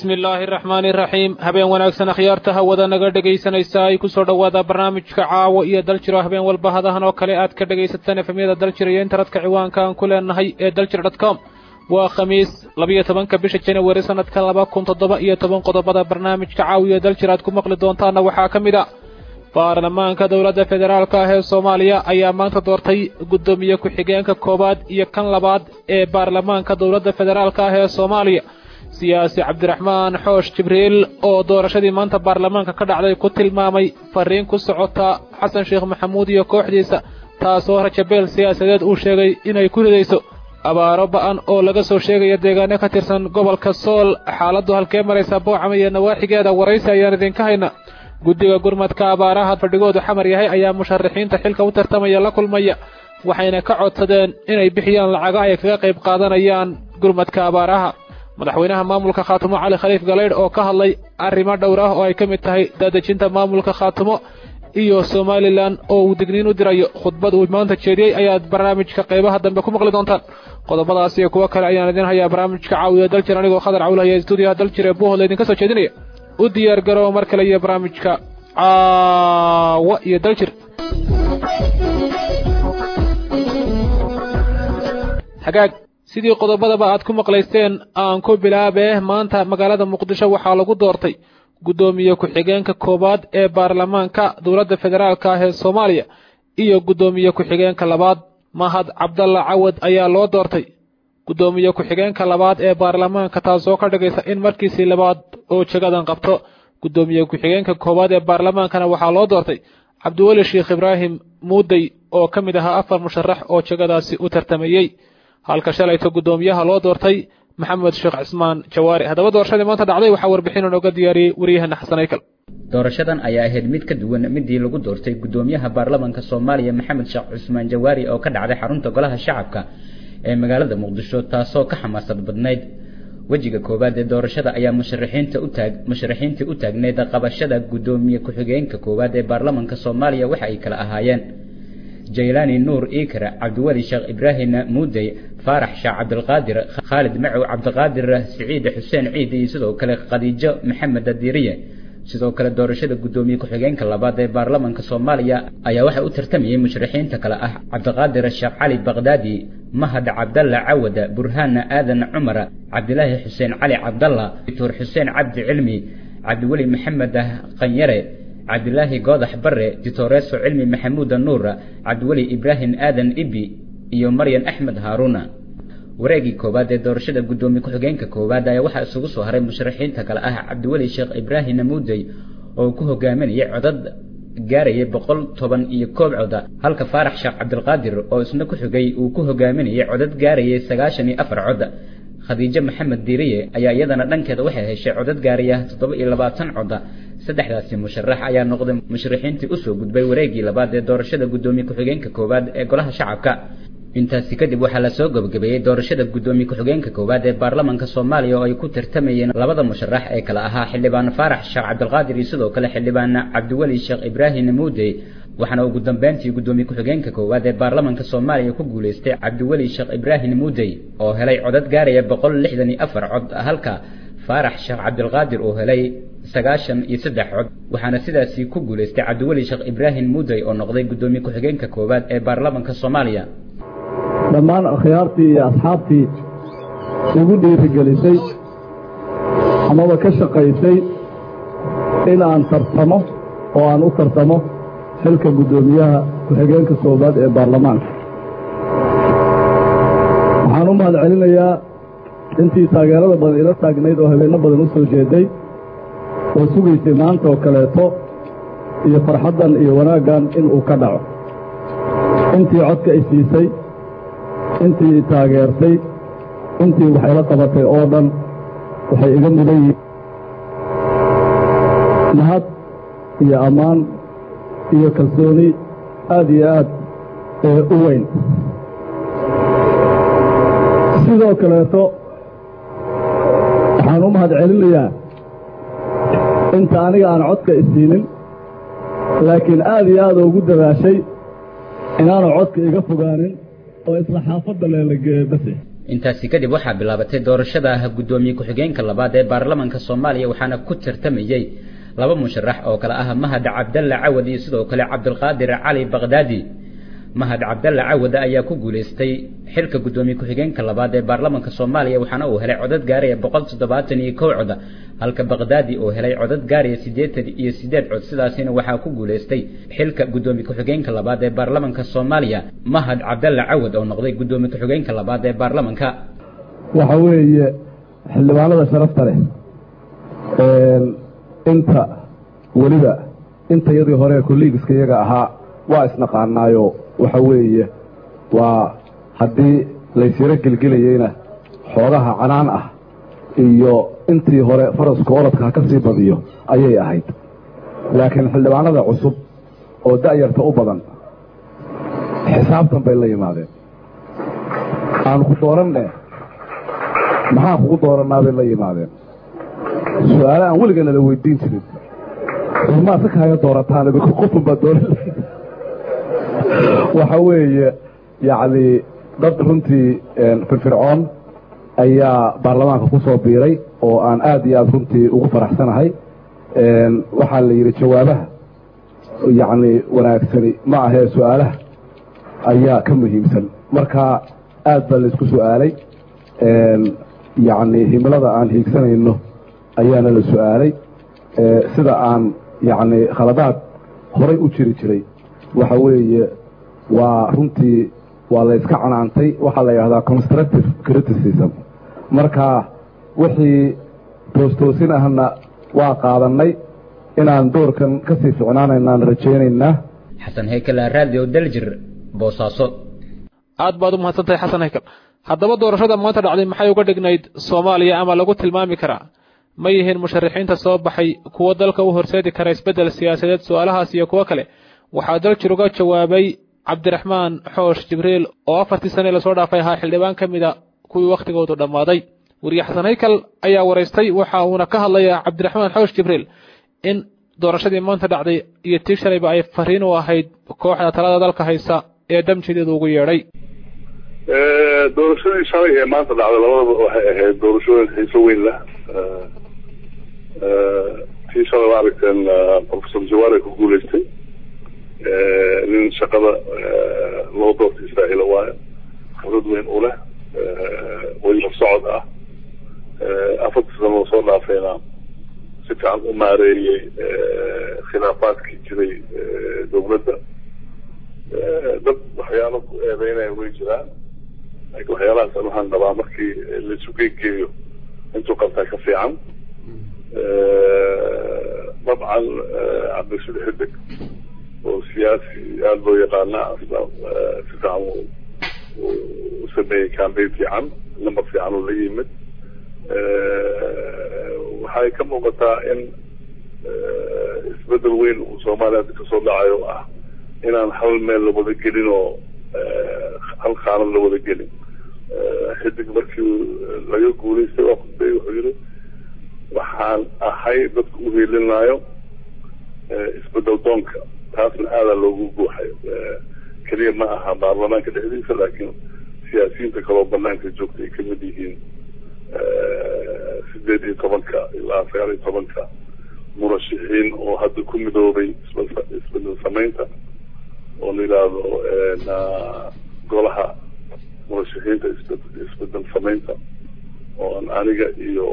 bismi illaahi araxmaani iraxiim habeen wanaagsan akhyaarta hawada naga dhegaysanaysa ay ku soo dhowaada barnaamijka caawo iyo daljiro habeen walba hadahan oo kale aad ka dhegaysataan efemyada daljir iyo intaradka ciwaanka aan ku leenahay ee daljir dot com waa khamiis labiyo tobanka bisha januari sanadka laba kun toddoba iyo toban qodobada barnaamijka caawo iyo daljir aad ku maqli doontaana waxaa ka mid a baarlamaanka dowladda federaalka ah ee soomaaliya ayaa maanta doortay guddoomiye ku-xigeenka koowaad iyo kan labaad ee baarlamaanka dowladda federaalka ah ee soomaaliya siyaasi cabdiraxmaan xoosh jibriil oo doorashadii maanta baarlamaanka ka dhacday ku tilmaamay fariin ku socota xasan sheekh maxamuud iyo kooxdiisa taasoo rajabeel siyaasadeed uu sheegay inay ku ridayso abaaro ba-an oo laga soo sheegaya deegaano ka tirsan gobolka sool xaaladdu halkee maraysa boocama iyo nawaaxigeeda waraysi ayaan idinka hayna guddiga gurmadka abaaraha fadhigoodu xamar yahay ayaa musharaxiinta xilka u tartamaya la kulmaya waxayna ka codsadeen inay bixiyaan lacago ay kaga qayb qaadanayaan gurmadka abaaraha madaxweynaha maamulka khaatumo cali khaliif galeydh oo ka hadlay arrimo dhowr ah oo ay ka mid tahay daadejinta maamulka khaatumo iyo somalilan oo uu digniin u dirayo khudbad uu maanta jeediyey ayaad barnaamijka qaybaha dambe ku maqli doontaan qodobadaas iyo kuwo kale ayaan idin hayaa barnaamijka caawiya daljir anigoo khadar cawlahaya stuudiyaha daljir ee buuhol idinka soo jeedinaya u diyaar garooba mar kale iyo barnaamijka caawa iyo daljir hagaag sidii qodobadaba aad ku maqlaysteen aan ku bilaabee maanta magaalada muqdisho waxaa lagu doortay guddoomiye ku-xigeenka koowaad ee baarlamaanka dowladda federaalka ah ee soomaaliya iyo guddoomiye ku-xigeenka labaad mahad cabdalla cawad ayaa loo doortay guddoomiye ku-xigeenka labaad ee baarlamaanka taasoo ka dhigaysa in markiisii labaad oo jagadan qabto guddoomiye ku-xigeenka koowaad ee baarlamaankana waxaa loo doortay cabdiweli sheekh ibraahim muudey oo ka mid ahaa afar musharax oo jagadaasi u tartamayey halka shalayto guddoomiyaha loo doortay maxamed sheekh cismaan jawaari haddaba doorashadii maanta dhacday waxaa warbixin inooga diyaariyey wariyahana xasan aykal doorashadan ayaa ahayd mid ka duwan midii lagu doortay guddoomiyaha baarlamaanka soomaaliya maxamed sheekh cusmaan jawaari oo ka dhacday xarunta golaha shacabka ee magaalada muqdisho taasoo ka xamaasad badnayd wejiga koowaad ee doorashada ayaa musharaxiinta u taag musharaxiintii u taagneyd qabashada guddoomiye ku-xigeenka koowaad ee baarlamaanka soomaaliya waxa ay kala ahaayeen jaylaani nuur iikra cabdiweli sheekh ibraahim muudey faarax sheekh cabdilqaadir khaalid macow cabdiqaadir siciid xuseen ciid iyo sidoo kale khadiijo maxamed adiiriye sidoo kale doorashada guddoomiye ku-xigeenka labaad ee baarlamaanka soomaaliya ayaa waxaa u tartamayay musharaxiinta kale ah cabdiqaadir sheekh cali baqdaadi mahad cabdalla cawad burhaan aadan cumar cabdilaahi xuseen cali cabdalla doctor xuseen cabdi cilmi cabdiweli maxamed qanyare cabdilaahi goodax bare ditoreso cilmi maxamuuda nuur cabdiweli ibraahim aadan ibi iyo maryan axmed haaruuna wareegii koowaad ee doorashada guddoomiye ku-xigeenka koowaad ayaa waxaa isugu soo haray musharaxiinta kale ah cabdiweli sheekh ibraahim muudey oo ku hogaaminayay codad gaarayay boqol toban iyo koob coda halka faarax sheekh cabdilqaadir oo isna ku xigay uu ku hogaaminayay codad gaarayay sagaashan iyo afar cod khadiijo maxamed diiriye ayaa iyadana dhankeeda waxay heshay codad gaaraya toddoba iyo labaatan coda saddexdaasi musharax ayaa noqday musharaxiintii usoo gudbay wareegii labaad ee doorashada guddoomiye ku-xigeenka koowaad ee golaha shacabka intaasi kadib waxaa lasoo gabagabeeyey doorashada guddoomiye ku-xigeenka koowaad ee baarlamaanka soomaaliya oo ay ku tartamayeen labada musharax ee kale ahaa xildhibaan faarax sheekh cabdilqaadir iyo sidoo kale xildhibaan cabdiweli sheekh ibraahim muudey waxaana ugu dambeyntii guddoomiye ku-xigeenka koowaad ee baarlamaanka soomaaliya ku guuleystay cabdiweli sheekh ibraahim muudey oo helay codad gaaraya boqol lixdan iyo afar cod halka faarax sheekh cabdilqaadir uu helay sagaashan iyo saddex cod waxaana sidaasi ku guuleystay cabdiweli sheekh ibraahim muudey oo noqday guddoomiye ku-xigeenka koowaad ee baarlamaanka soomaaliya dhammaan akhyaartii iyo asxaabtii igu dhiirigelisay amaba ka shaqaysay in aan tartamo oo aan u tartamo xilka guddoomiyaha ku-xigeenka koowaad ee baarlamaanka waxaan u mahad celinayaa intii taageerada badan ila taagnayd oo habeenno badan u soo jeeday oo sugaysay maanta oo kaleeto iyo farxaddan iyo wanaaggan inuu ka dhaco intii codka i siisay intii i taageertay intii wax ila qabatay oo dhan waxay iga mudan yihiin mahad iyo ammaan iyo kalsooni aad iyo aad ee u weyn sidoo kaleeto waxaan u mahad celinayaa inta aniga aan codka isiinin laakiin aad iyo aad ugu dadaashay inaanu codka iga fogaanin oo isla xaafadda leelageeye base intaasi kadib waxaa bilaabatay doorashada guddoomiye ku-xigeenka labaad ee baarlamanka soomaaliya waxaana ku tartamayey laba musharax oo kale ah mahad cabdalla cawad iyo sidoo kale cabdulqaadir cali bakdaadi mahad cabdalla cawad ayaa ku guuleystay xilka guddoomiye ku-xigeenka labaad ee baarlamanka soomaaliya waxaana uu helay codad gaaraya boqol toddobaatan iyo kow cod halka bakdaadi uu helay codad gaaraya siddeetan iyo siddeed cod sidaasina waxaa ku guuleystay xilka guddoomiye ku-xigeenka labaad ee baarlamanka soomaaliya mahad cabdalla cawad oo noqday guddoomiye ku-xigeenka labaad ee baarlamanka waxa weeye xildhibaanada sharafta leh inta weliba inta yadii hore kolliigiska iyaga ahaa waa isnaqaanaayo waxa weeye waa haddii laysyaro gelgelayeyna xoogaha canaan ah iyo intii hore faraska orodka ha ka sii badiyo ayay ahayd laakiin xildhibaanada cusub oo da'yarta u badan xisaabtan bay la yimaadeen aanu ku dooranne maxaan kugu doorannaa bay la yimaadeen su-aale aan weligeena la weydiin jirin urmaa si kaaga doorataan idinku qofun baa dooran waxa weeye yacni dad runtii firfircoon ayaa baarlamaanka ku soo biiray oo aan aad iyo aad runtii ugu faraxsanahay waxaa la yidhi jawaabaha yacni wanaagsani ma ahee su-aalaha ayaa ka muhiimsan marka aad baa laysku su-aalay yacni himilada aan hiigsanayno ayaana la su-aalay sida aan yacni khaladaad horay u jiri jiray waxa weeye waa runtii waa layska canaantay waxaa la yidhahdaa constructive criticism marka wixii toostoosin ahna waa qaadannay inaan doorkan ka sii ficnaanaynaan rajaynaynaa xasan heykal radio daljir boosaaso aad baad u mahadsantahay xasan heykal haddaba doorashada maanta dhacday maxay uga dhignayd soomaaliya ama lagu tilmaami karaa ma yihiin musharaxiinta soo baxay kuwo dalka u horseedi kara isbeddel siyaasadeed su-aalahaas iyo kuwo kale waxaa daljir uga jawaabay cabdiraxmaan xoosh jibriil oo afartii sane lasoo dhaafay ahaa xildhibaan ka mida kuwii wakhtigoodu dhammaaday weriye xasan haykal ayaa waraystay waxa uuna ka hadlayaa cabdiraxmaan xoosh jibriil in doorashadii maanta dhacday iyo tii shalayba ay fariin u ahayd kooxda talada dalka haysa ee damjideedu ugu yeedhay doorashadii shalay ee maanta dhacday labadaba waxay ahayd doorashooyin xiiso weyn leh tii shalay waa aragteen professor jawaare ku guuleystay nin shaqada loo doortay israa'iila waayo khibrad weyn u leh weliba socod ah afartii sano oo soo dhaafayna si fiican u maareeyey khilaafaadkii jiray dowladda dad waxyaalo ku eedeynaya way jiraan laakiin waxyaalahaas waxaan qabaa markii laisu geegeeyo intuu qabtaa ka fiican dabcan cabdisud xidig oo siyaasi aada loo yaqaana asla si fiican u sameeyey campaign fiican number fiican oo la yimid waxay ka muuqataa in isbedel weyn uu soomaaliya hadda kasoo dhacayo ah inaan hal meel la wada gelin oo hal qaanad la wada gelin xidig markii laga guulaystay waa khudbay wuxuu yidhi waxaan ahay dadka u hiilinayo isbedel doonka taasna aadaa loogu guuxay keliya ma aha baarlamaanka dhexdiisa laakiin siyaasiyiinta kaloo banaanka joogta ay kamid yihiin sideed iyo tobanka ilaa sagaal iyo tobanka murashixiin oo hadda ku midoobay isbedel samaynta oo la yidhaahdo golaha murashixiinta isbedel samaynta oon aniga iyo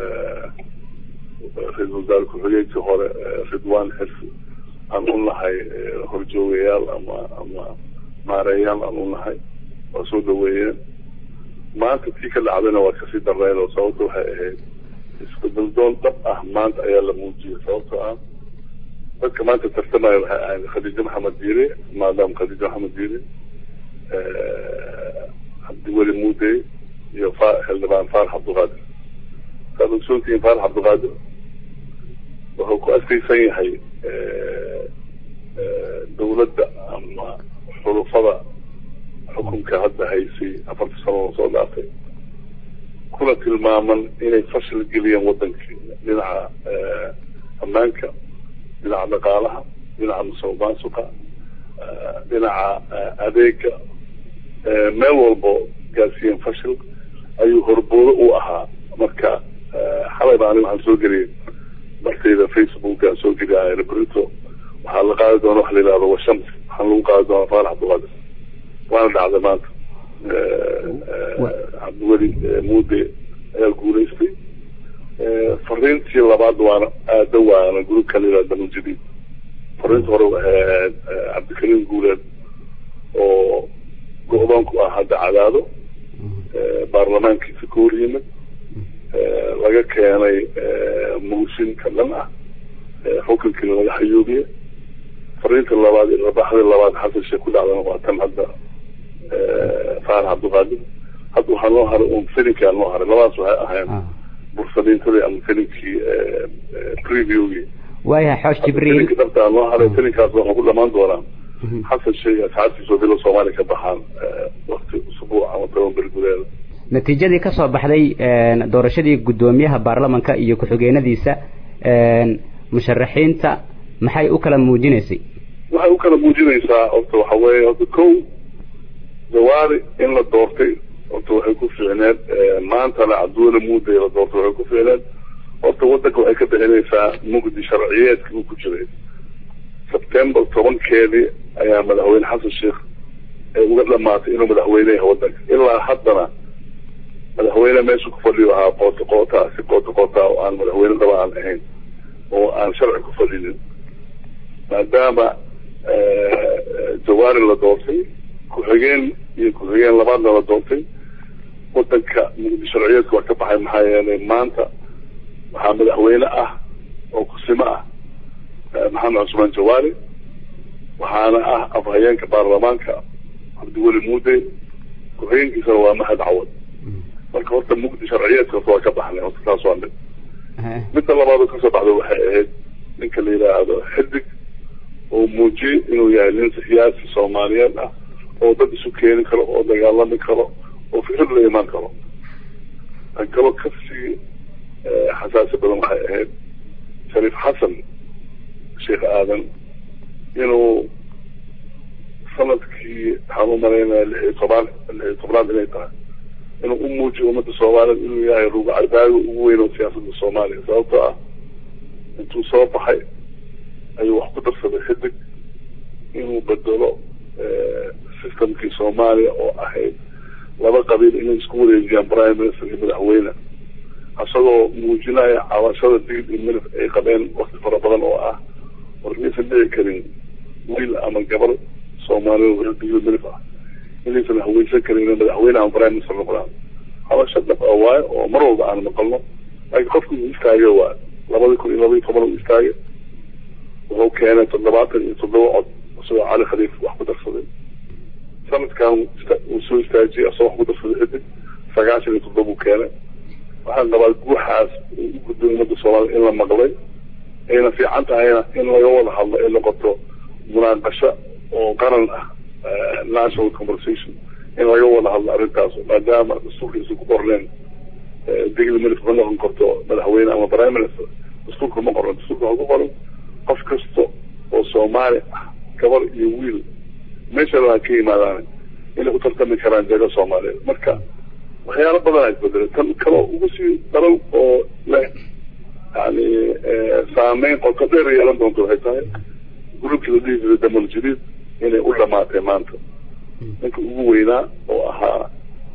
ra-isul wasaare ku-xigeenkii hore ridwan xirsi aan u nahay horjoogayaal ama ama maareeyaal aan u nahay waa soo dhaweeyeen maanta tii ka dhacdayna waa kasii darnayn oo sababta waxay ahayd isbedel doon dhab ah maanta ayaa la muujiyay sababtoo ah dadka maanta tartamaya waxay ahayd khadiijo maxamed diire maadaama khadiijo maxamed diire cabdiweli muudey iyo xildhibaan faarax cabdiqaadir saad ogsoontihiin faarax cabdiqaadir wuxuu ku adkeysan yahay dowladda ama xulufada xukunka hadda haysay afarta sano oo soo dhaafay kuna tilmaaman inay fashil geliyeen wadankii dhinaca ammaanka dhinaca dhaqaalaha dhinaca musuq maasuqa dhinaca adeega meel walbo gaarsiiyeen fashil ayuu horboodo u ahaa marka xalay baa aniga waxaan soo geliyay bartayda facebook aan soo geliyay rebrito waxaa la qaadi doona waxa la yidhahdo washams waxaan lagu qaadi doonaa faarax abdulqaadir waana dhacday maanta cabdiweli muude ayaa guulaystay fariintii labaad waana aada waana gruubka la yidhahdo damujadiid fariinta hore ahayd cabdikariim guuleed oo go-doonku ah hadda cadaado baarlamaankiisa ka hor yimid laga keenay muushinka dhan ah xukunkiina laga xayuubiye fariinta labaad rabaxdii labaad xasan sheekh ku dhacdana waa tan hadda faarax cabdulqaadir hadda waxaa noo haray un filinkaa noo haray labadaas waxay ahayn bursaliintadii ama filinkii previewgii waayahay xoosh jibriil filinka dhabtaa noo haray filinkaas waxaa ku dhamaan doonaa xasan sheekh asxaabtiisa bilo soomaaliya ka baxaan wakti usbuuc ama toban beri gudaheeda natiijadii ka soo baxday doorashadii guddoomiyaha baarlamanka iyo ku-xigeenadiisa musharaxiinta maxay u kala muujinaysay waxay u kala muujinaysaa horta waxa weeye horta kow jawaari in la doortay horta waxay ku fiicneed maantana cabdiweli muuday la doortay waxay ku fiicneed horta wadanka waxay ka bixinaysaa mugdi sharciyeedkii uu ku jiray sebtembar tobankeedii ayaa madaxweyne xasan sheekh ee uga dhamaatay inuu madaxweyne yahay wadanka ilaa haddana madaxweyne meesha ku fadhiyo ahaa qoota qootaa si qoota qootaa oo aan madaxweyne dhaba aan ahayn oo aan sharci ku fadhinin maadaama jawaari la doortay ku-xigeen iyo ku-xigeen labaadna la doortay wadanka mugdi sharciyeedka waa ka baxay maxaa yeelay maanta waxaa madaxweyne ah oo kusimo ah maxamed cusmaan jawaari waxaana ah afhayeenka baarlamaanka cabdiweli muude ku-xigeenkiisana waa mahad cawad marka horta mugdi sharciyeedka horta waa ka baxnay horta taas waa mid midda labaad oo kasoo baxda waxay ahayd ninka la yidhaahdo xidig oo muujiyey inuu yahay nin siyaasi soomaaliyeed ah oo dad isu keeni karo oo dagaalami karo oo fikrad la imaan karo tan kaloo kasii xasaasi badan waxay ahayd shariif xasan sheekh aadan inuu sanadkii waxaan u malaynaya lix iyo tobaan lix iyo tobnaad inay tahay inuu u muujiyo ummadda soomaaliyeed inuu yahay ruga cadaaga ugu weyn oo siyaasadda soomaaliya sababtoo ah intuu soo baxay ayuu wax ku darsaday xidig inuu bedelo systemkii soomaaliya oo ahayd laba qabiil inay isku wareejiyaan prime minister iyo madaxweyne isagoo muujinaya cabashada digid iyo milif ay qabeen wakti fara badan oo ah war maysan dhici karin wiil ama gabar soomaaliya digid milif ah inaysan haweysan karin inay madaxweyne ama prime minister noqdaan habasho dhab a waayo oo mar walba aan maqalno laakiin qofku uu istaage waa labadii kun iyo laba iyo toban uu istaage wuxuu keenay toddobaatan iyo toddoba cod isagoo cali khaliif wax ku darsaday sanadkan uu soo istaajiyey asagoo wax ku darsaday xidig sagaashan iyo toddoba uu keenay waxaan qabaa guuxaas uu u gudbay ummadda soomaaliya in la maqlay ayna fiican tahayna in laga wada hadlo ay noqoto munaaqasho oo qaran ah national conversation in laga wada hadlo arrintaas maadaama dastuurkiisa ku qorneen digli milif ma noqon karto madaxweyne ama prime minister dastuurka ma qoran dastuurka waxaa ku qoran qof kasta oo soomaali ah gabar iyo wiil meesha laha ka yimaadaan inay u tartami karaan jaga soomaaliyeed marka waxyaalo badan ay bedelay tan kaloo ugu sii daran oo leh yani saameyn qoto dheer yeelan doonto waxay tahay gurubkii la dhihi jiray damal jadiid inay u dhamaatay maanta ninka ugu weynaa oo ahaa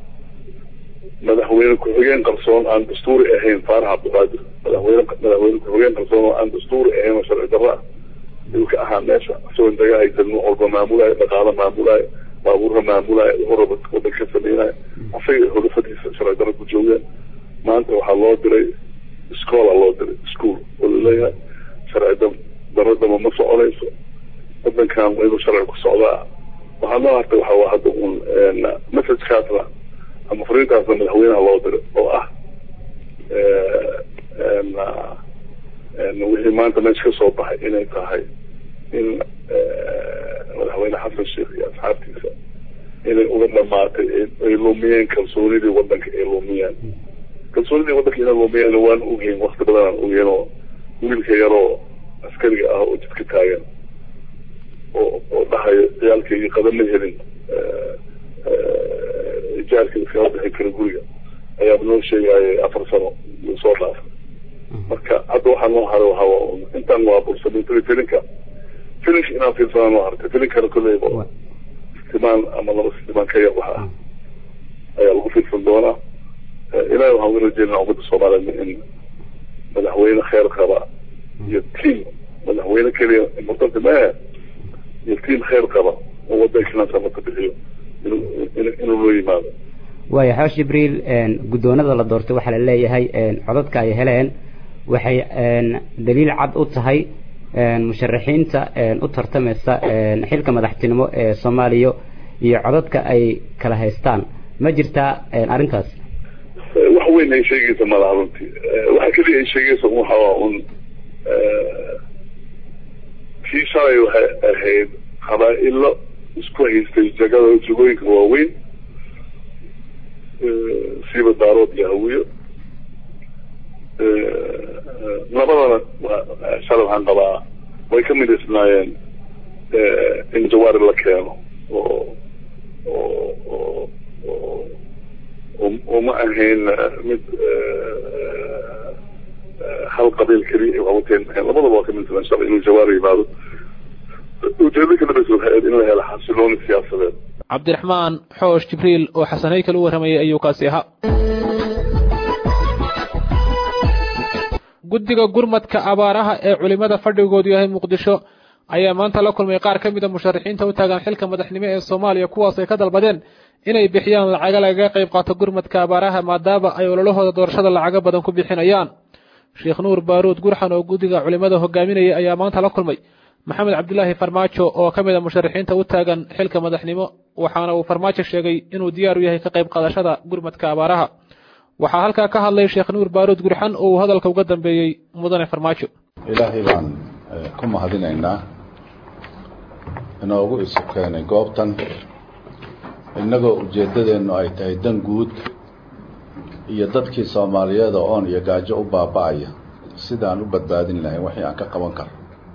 madaxweyne ku-xigeen qarsoon aan dastuuri ahayn faarax cabdiqaadir madaxweyne madaxweyne ku-xigeen qarsoon oo aan dastuuri ahayn oo sharci darro ah ayuu ka ahaa meesha isagoo indaga haysan nuuc walba maamulayo dhaqaalo maamulayo baabuurna maamulayo wuxuu raba wadan ka sameynayo asaga xulafadiisa sharci darro ku joogeen maanta waxaa loo diray iskoola loo diray school oo laleeyahay sharci daradama ma soconayso wadankan waa inuu sharci ku socdaa waxaa noo hartay waxa waa hadda un messagekaasna ama fariintaasna madaxweynaha loo diray oo ah wixii maanta meesha ka soo baxay inay tahay in madaxweyne xasan sheekh iyo asxaabtiisa inay uga dhamaatay ay lumiyeen kalsoonidii wadanka ay lumiyeen kalsoonidii wadanka inay lumiyeen waan ogeyn wakti badan aan ogeyn oo wiilka yaroo askariga ah oo jidka taagan oo oo dhahayo ciyaalkaygii qadama helin ijaarka iskala bixin kara guriga baankeya wax ah ayaa lagu fiirsan doonaa ilahi waxaan uga rajeynaa ummadda soomaaliyeed in madaxweyne kheer qaba iyo tiam madaxweyne keliya importante maaha iyo tiam kheer qaba oo wadda islaamsamaka bixiyo inuu inuu loo yimaado waaya xoosh jibriil guddoonada la doortay waxaa la leeyahay codadka ay heleen waxay daliil cad u tahay musharaxiinta u tartamaysa xilka madaxtinimo ee soomaaliya iyo codadka ay kala haystaan ma jirtaa arrintaas wax weyn ay sheegaysa malaha runtii waxa keliya ay sheegaysa waxaa un tii shalay waxay ahayd qabaa-ilo isku haystay jagada jagooyinka waaweyn siiba daarood iyo hawiyo labadana shalay waxaan qabaa way ka midaysnaayeen in jawaari la keeno oo oo oo oo oo ma ahayn mid hal qabiil keliya wawateen labadaba waa ka midsan shalay inuu jawaari yimaado ujeedo kala bas waxay ahayd in la helo xasilooni siyaasadeed cabdiraxmaan xoosh jibriil oo xasanay kala warramayay ayuu kaasi ahaa guddiga gurmadka abaaraha ee culimada fadhigoodu yahay muqdisho ayaa maanta la kulmay qaar ka mida musharaxiinta u taagan xilka madaxnimo ee soomaaliya kuwaas ay ka dalbadeen inay bixiyaan lacaga lagaga qayb qaato gurmadka abaaraha maadaama ay ololahooda doorashada lacago badan ku bixinayaan sheekh nuur baaruud gurxan oo guddiga culimada hogaaminaya ayaa maanta la kulmay maxamed cabdilaahi farmaajo oo ka mid a musharaxiinta u taagan xilka madaxnimo waxaana uu farmaajo sheegay inuu diyaar u yahay ka qayb qaadashada gurmadka abaaraha waxaa halkaa ka hadlay sheekh nuur baaruud gurxan oo uu hadalka uga dambeeyey mudane farmaajo ilaahay baan ku mahadinaynaa inoogu isu keenay goobtan innagoo ujeeddadeennu ay tahay dan guud iyo dadkii soomaaliyeed oo oon iyo gaajo u baaba-aya sidaan u badbaadin lahayn wixii aan ka qaban karo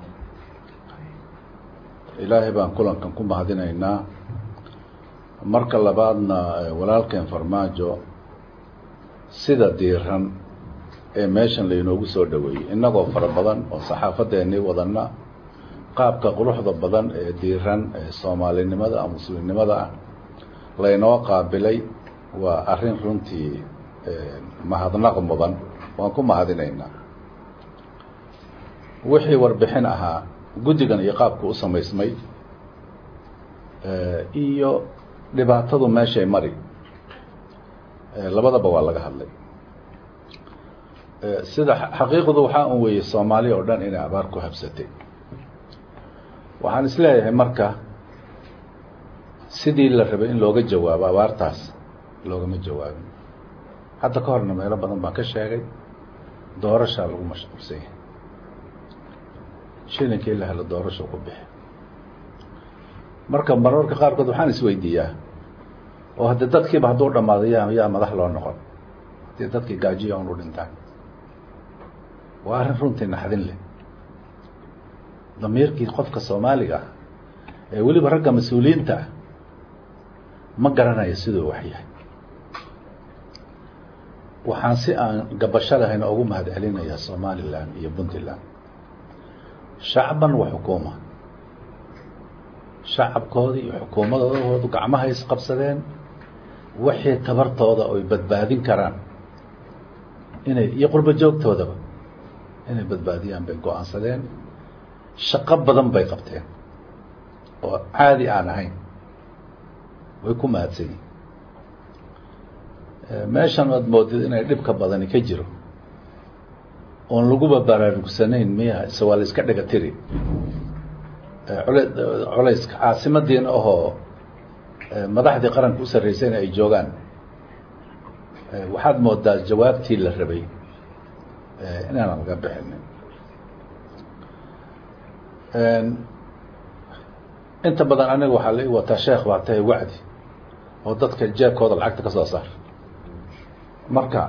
ilaahay baan kulankan ku mahadinaynaa marka labaadna walaalkeen farmaajo sida diiran ee meeshan laynoogu soo dhoweeyey innagoo fara badan oo saxaafadeennii wadanna qaabka quruxda badan ee diiran ee soomaalinimada a muslimnimada ah laynoo qaabilay waa arrin runtii mahadnaq mudan waan ku mahadinaynaa wixii warbixin ahaa guddigan iyo qaabku u samaysmay iyo dhibaatadu meeshay mari labadaba waa laga hadlay sida xaqiiqdu waxaa un weeyey soomaaliya oo dhan inay abaar ku habsatay waxaan isleeyahay marka sidii la rabay in looga jawaabo abaartaas loogama jawaabin hadda ka horna meelo badan baan ka sheegay doorashaa lagu mashquulsan yahay shilinkii la helo doorasho ku bixi marka mararka qaarkood waxaan isweydiiyaa oo hadde dadkiiba hadduu dhamaado yaa yaa madax loo noqon haddii dadkii gaajiya un u dhintaan waa arrin runtii naxdin leh damiirkii qofka soomaaliga ah ee weliba ragga mas-uuliyiinta ah ma garanayo siduu wax yahay waxaan si aan gabasho lahayn ugu mahad celinayaa somalilan iyo puntland shacban wa xukuuma shacabkooda iyo xukuumadoodu gacmaha isqabsadeen wixii tabartooda oy badbaadin karaan inay iyo qurbo joogtoodaba inay badbaadiyaan bay go-aansadeen shaqo badan bay qabteen oo caadi aan ahayn way ku mahadsan yihin meeshan aad moodid inay dhibka badani ka jiro oon laguba baraarugsanayn miya ise waa la iska dhiga tiri culayska caasimadiina ahoo madaxdii qaranka u sarreysayna ay joogaan waxaad moodaa jawaabtii la rabay inaanan laga bixinin inta badan aniga waxaa la ii wataa sheekh baa tahay wacdi oo dadka jeebkooda lacagta ka soo saar marka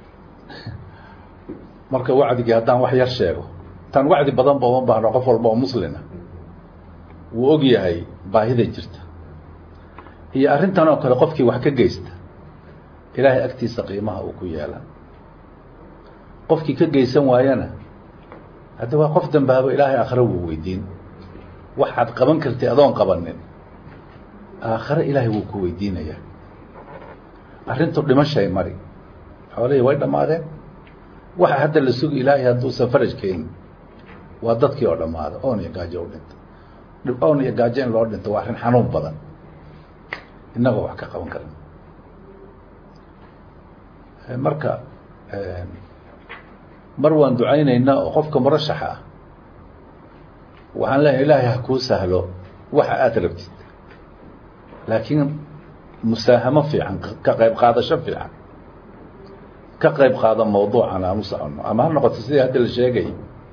marka wacdigii haddaan wax yar sheego tan wacdi badan ba uma baahno qof walba oo muslina wuu og yahay baahida jirta iyo arrintan oo kale qofkii wax ka geysta ilaahay agtiisa qiimaha uu ku yeela qofkii ka geysan waayana haddi waa qof dambaabo ilaahay akhre wuu weydiin waxaad qaban kartay adoon qabanin aakhare ilaahay wuu ku weydiinayaa arrintu dhimashay mari xoolihii way dhammaadeen waxa hadda la sugi ilaahay hadduusan faraj keenin waa dadkii oo dhammaada oon iyo gaajo u dhinta oon iyo gaajo in loo dhinto waa arrin xanuun badan innagoo wax ka qaban karin marka mar waan ducaynaynaa oo qofka murashaxa ah waxaan leeyahay ilaahay ha kuu sahlo waxa aada rabtid laakiin musaahamo fiican ka qayb qaadasho fiican ka qayb qaada mawduucan aan u soconno ama ha noqoto sidii hadda la sheegay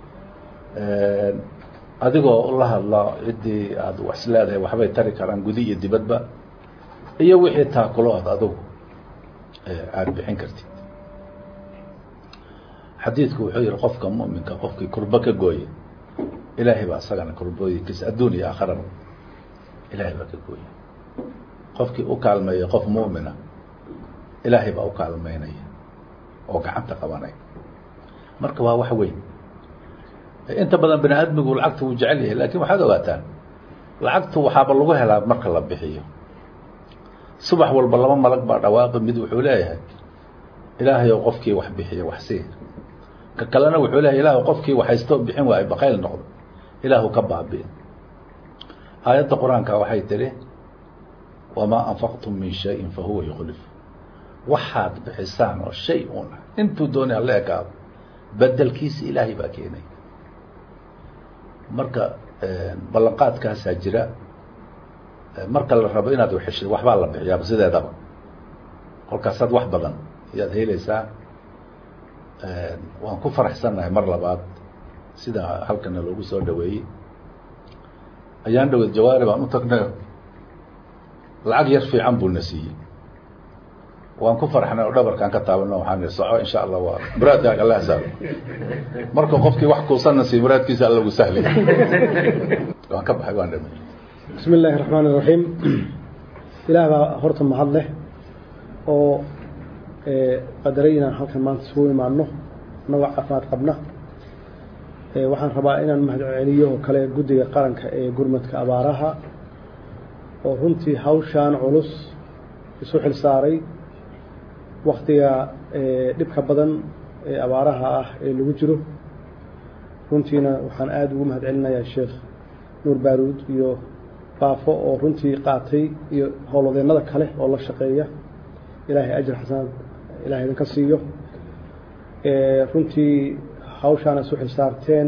adigoo la hadla ciddii aada wax is leedahay waxbay tari karaan gudi iyo dibadba iyo wixii taakulood adigu aada bixin kartid xadiidku wuxuu yihi qofka muminka qofkii kurbo ka gooye ilaahay baa isagana kurbooyinkiisa adduun iyo aakharaba ilaahay baa ka gooye qofkii u kaalmeeya qof muumina ilaahay baa u kaalmeynaya oo gacanta qabanaya marka waa wax weyn inta badan bani aadmigu lacagta wuu jecel yahay lakin waxaad ogaataan lacagtu waxaaba lagu helaa marka la bixiyo subax walba laba malag baa dhawaaqi mid wuxuu leeyahay ilaahay oo qofkii wax bixiya wax sii ka kalena wuxuu leeyahay ilaah qofkii waxhaystoo bixin waayo bakayl noqdo ilaahu ka baabi'in aayadda qur-aanka waxay tihi wamaa anfaqtum min shayin fahuwa yuklif waxaad bixisaan oo shay un ah intuu doonay alla ekaado bedelkiisa ilaahay baa keenay marka ballanqaadkaasaa jira marka la rabo inaad waxeshid waxbaa la bixiyaaba sideedaba kolkaasaad wax badan ayaad helaysaa waan ku faraxsannahay mar labaad sida halkana loogu soo dhaweeyey ayaan dhaweed jawaari baan u tagnay lacag yar fiican buu na siiyey waan ku farxnay oo dhabarkaan ka taabano waxaan nihi soco insha allah waa muraadkaaga alla saalo marka qofkii wax kuusanna siiy muraadkiisa alla gu sahlay waan ka baxay waan dhamay bismi illaahi raxmaan iraxiim ilaah baa horta mahad leh oo qadaray inaan halkan maanta isugu imaano annagoo caafimaad qabna waxaan rabaa inaan mahad celiyo oo kale guddiga qaranka ee gurmadka abaaraha oo runtii hawshaan culus isu xil saaray waktiga dhibka badan ee abaaraha ah ee lagu jiro runtiina waxaan aada ugu mahad celinayaa sheekh nuur baaruud iyo baafo oo runtii qaatay iyo howlwadeennada kale oo la shaqeeya ilaahay ajir xasanaad ilahay idinka siiyo runtii hawshaana isu xilsaarteen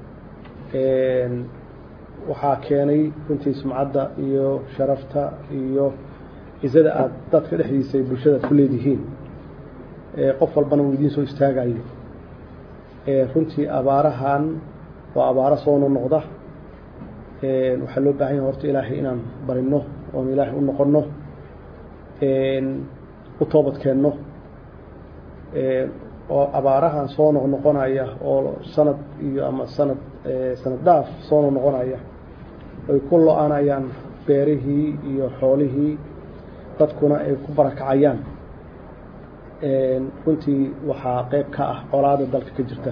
waxaa keenay runtii sumcadda iyo sharafta iyo cizada aada dadka dhexdiisa ay bulshada ku leedihiin qof walbana uu idiin soo istaagayo runtii abaarahan waa abaaro soo nonoqda waxaa loo baahan yahay horta ilaahay inaan barino oon ilaahay u noqonno u toobadkeenno oo abaarahan soo noqnoqonaya oo sanad iyo ama sanad sanad dhaaf soo noqnoqonaya ay ku lo-anayaan beerihii iyo xoolihii dadkuna ay ku barakacayaan runtii waxaa qeyb ka ah colaada dalka ka jirta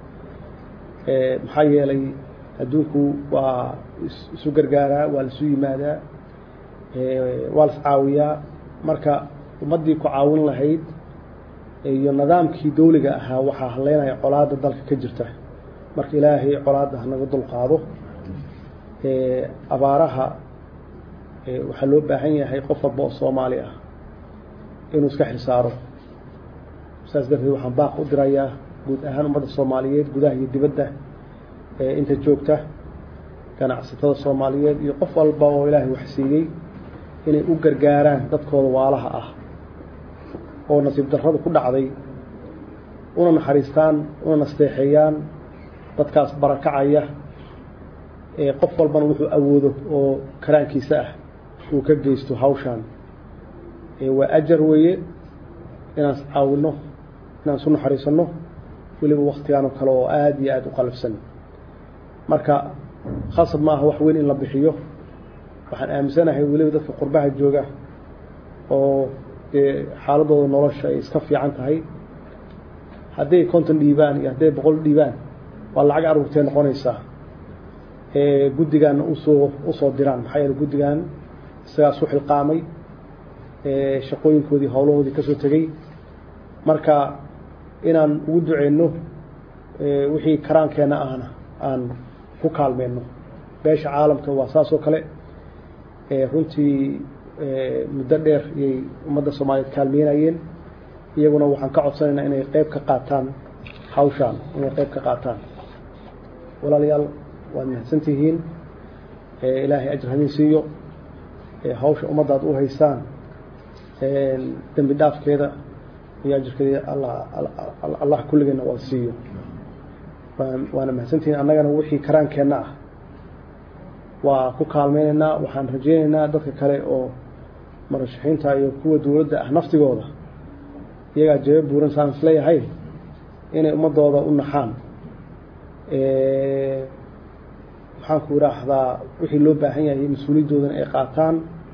maxaa yeelay adduunku waa isu gargaaraa waa laisu yimaadaa waa las caawiyaa marka ummaddii ku caawin lahayd iyo nidaamkii dawliga ahaa waxaa haleynaya colaada dalka ka jirta marka ilaahay colaadda hanaga dulqaado abaaraha waxaa loo baahan yahay qof walba oo soomaali ah inuu iska xilsaaro saas darteed waxaan baaq u dirayaa guud ahaan ummadda soomaaliyeed gudaha iyo dibadda inta joogta ganacsatada soomaaliyeed iyo qof walba oo ilaahay wax siiyey inay u gargaaraan dadkooda waalaha ah oo nasiib darrada ku dhacday una naxariistaan una nasteexeeyaan dadkaas barakacaya qof walbana wuxuu awoodo oo karaankiisa ah uu ka geysto hawshaan waa ajar weeye inaan is caawinno inaan isu naxariisanno weliba waktigaanoo kale oo aada iyo aada u qalafsan marka khasab ma aha wax weyn in la bixiyo waxaan aaminsanahay weliba dadka qurbaha jooga oo dee xaaladooda nolosha ay iska fiican tahay hadday konton dhiibaan iyo hadday boqol dhiibaan waa lacag aruurtee noqonaysaa guddigaanna usoo usoo diraan maxaa yeele guddigan isagaas u xilqaamay shaqooyinkoodii howlahoodii kasoo tegey marka inaan ugu duceyno wixii karaankeenna ahna aan ku kaalmeyno beesha caalamka waa saas oo kale runtii muddo dheer iyay ummadda soomaaliyeed kaalmeynayeen iyaguna waxaan ka codsanaynaa inay qeyb ka qaataan hawshaan inay qeyb ka qaataan walaalayaal waad mahadsantihiin ilaahay ajir hadin siiyo hawsha ummaddaad u haysaan dembi dhaafkeeda iyo ajirkeeda allah kulligeena waa siiyo waana mahadsantihiin annagana wixii karaankeenna ah waa ku kaalmeynaynaa waxaan rajeynaynaa dadka kale oo marashaxiinta iyo kuwa dowladda ah naftigooda iyagaa jebe buuran saan isleeyahay inay ummadooda u naxaan maxaan ku idhaahdaa wixii loo baahan yahay mas-uuliyadoodana ay qaataan